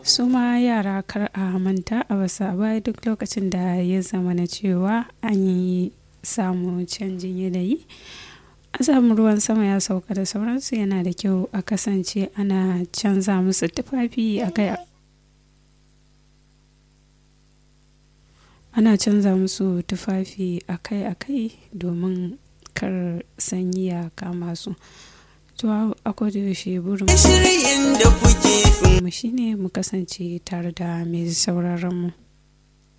su ma yara kar a manta a basa baya duk lokacin da ya zama na cewa an yi samu canjin yanayi an samu ruwan sama ya sauka da sauransu yana da kyau a kasance ana canza musu tufafi akai ana canza musu tufafi akai-akai domin kar sanyi ya kama su to a yaushe burin mu shine mu kasance tare da mai sauraron mu